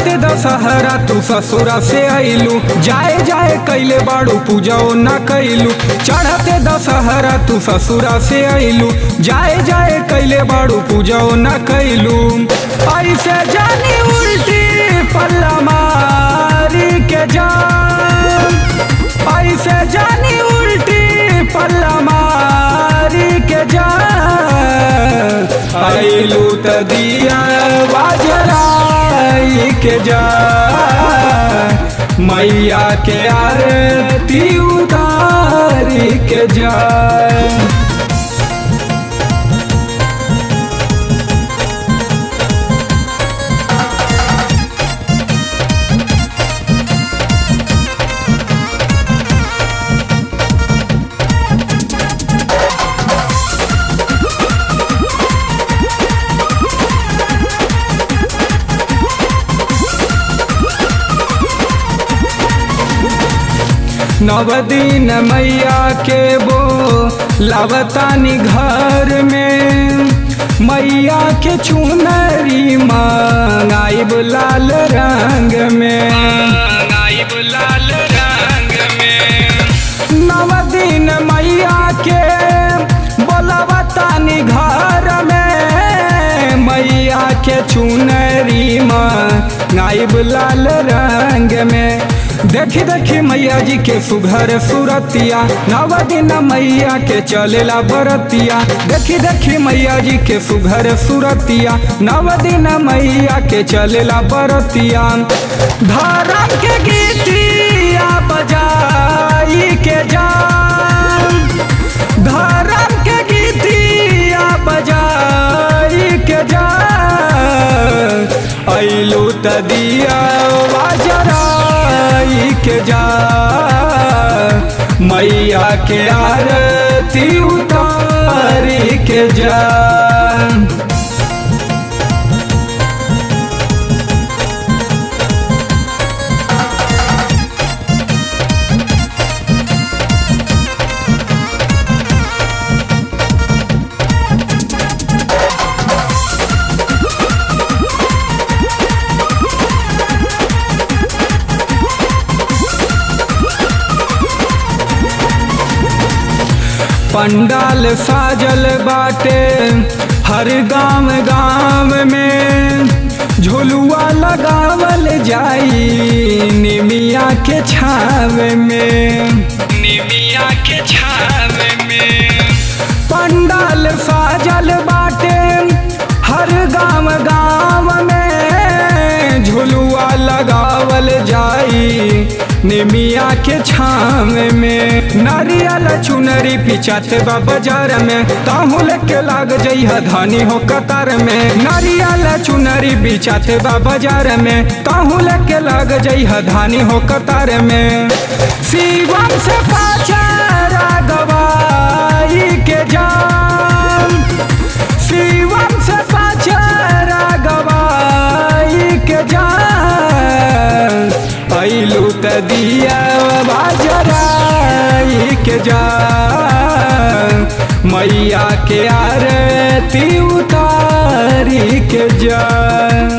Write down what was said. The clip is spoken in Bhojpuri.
चढ़ते दशहरा तू ससुरा से आइलू जाए जाए कैले बाड़ू पूजा न कैलू चढ़ते दशहरा तू ससुरा से आइलू जाए जाए कैले बाड़ू पूजा न कैलू ऐसे जानी उल्टी पल्ला मारी के जान ऐसे जानी उल्टी पल्ला मारी के जान आइलू त दिया बाजराई के जा मैया के आरती उतारी के जा नव दिन मैया के बो लावतानी घर में मैया के चुनरी मांगाइब लाल रंग में गाइब लाल रंग में नव दिन मैया के बोलावतानी घर में मैया के चुनरी मांगाइब लाल रंग में देखी देखी मैया जी के सुघर सुरतिया नव दिन मैया के चलेला बरतिया देखी देखी मैया जी के सुघर सुरतिया नव दिन मैया के चलेला बरतिया धर्म के गीतिया बजाई के जान धर्म के गीतिया बजाई के जान ऐलू त दिया बाजराई के जा मैया के आरती उतारी के जा पंडाल साजल बाटे हर गांव गांव में झुलुआ लगावल जाई निमिया के छाव में निमिया के छाव में पंडाल साजल बाटे हर गांव गांव में झुलुआ लगावल जाई निमिया के छाव में नारियल चुनरी पिचाते बा बाजार में ताहू लेके लाग जइह धानी हो कतार में नारियल चुनरी बिचाते बा बाजार में ताहू लेके लाग जइह धानी हो कतार में शिवम से पाचा रागवाई के जान शिवम से पाचा रागवाई के जान ऐलू त दिया बाजराई के जा मैया के आरती उतारी के जा